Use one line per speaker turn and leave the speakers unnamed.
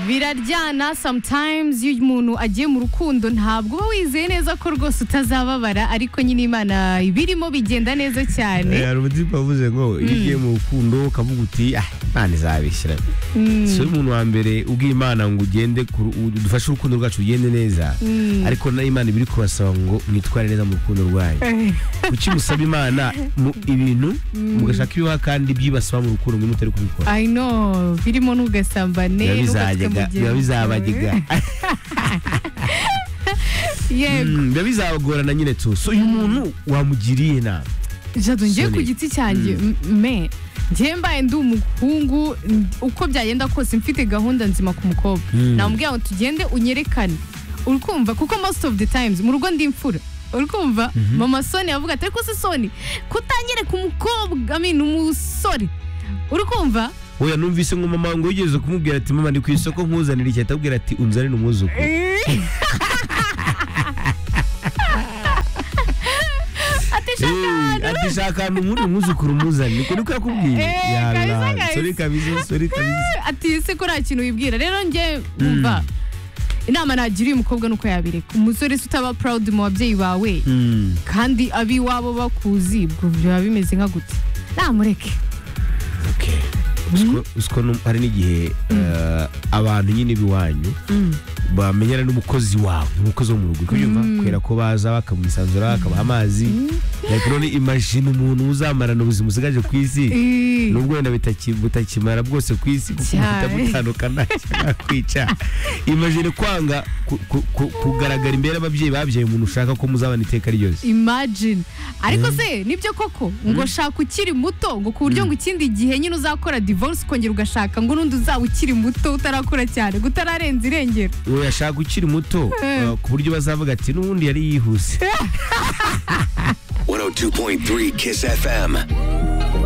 biraryana sometimes iyo umuntu agiye mu rukundo ntabwo uba wizeye neza ko rwose utazababara ariko nyine imana ibirimo bigenda neza cyane
hari umutima wavuze ngo iyo ugiye mu rukundo ukavuga uti ah imana izabishyira si wowe umuntu wa mbere ubwiye imana ngo ugende ku- dufashe urukundo rwacu rugende neza ariko na imana iba iri kubasaba ngo mwitware neza mu rukundo rwanyu kuki musaba imana mu- ibintu mugashaka ibiha kandi byibasaba mu rukundo ngo mutari kubikora
I know birimo n'ugasambane n'ugatsika
biba bizajyaga
mugenzi
biba
wawe.
bizabajyaga
yego
Mm, biba bizabagorana nyine tu so uyu muntu wamugiriye inama
jado ngiye
Sorry.
ku giti cyanjye m- me njye mbaye ndi umuhungu n- uko byagenda kose mfite gahunda nzima ku mukobwa
Mm.
namubwira ngo tugende unyerekane uri kumva kuko most of the times mu rugo ndi imfura uri kumva mama soni avuga ati ariko se soni kutanyereka umukobwa I mean, umusore uri kumva
oya numvise ngo mama ngo wigeze kumubwira ati mama ni ku isoko nkuzanira iki atabwira ati unzanire umwuzukuru
atishaka
Eh, ati shaka ahantu muri umwuzukuru umuzane niko niko yakubwiye
Eh, kabisa,
Yalla,
kabisa.
sorry kabisa sorry kabisa
ati ese ko nta kintu wibwira rero njye wumva inama nagiriye umukobwa ni uko yabireka umusore se utaba proud mu babyeyi bawe
Mm.
kandi ab'iwabo bakuzi ubwo biba bimeze nka gute namureke
Okay. Uziko- uziko no- hari n'igihe eh, abantu nyine b'iwanyu bamenyana n'umukozi wawe umukozi wo mu rugo kubyumva kubera ko baza bakamwisanzura bakabaha amazi like none imagine umuntu uzamarana ubuzima usigaje ku isi
Eh,
nubwo wenda bitaki- butakimara bwose ku isi kuko
Cyane.
buhita butandukana kwica imagine kwanga ku- ku- ku- kugaragara imbere y'ababyeyi babyaye umuntu ushaka ko muzabana iteka ryose
imagine ariko se nibyo koko ngo shaka ukiri muto ngo ku buryo ngo ikindi gihe nyine uzakora divorce ukongera ugashaka ngo n'undi uzaba ukiri muto utarakura cyane ngo utararenza irengero
urashaka ukiri muto
Eh.
uh, ku buryo bazavuga ati n'ubundi yari yihuse
102.3 Kiss FM.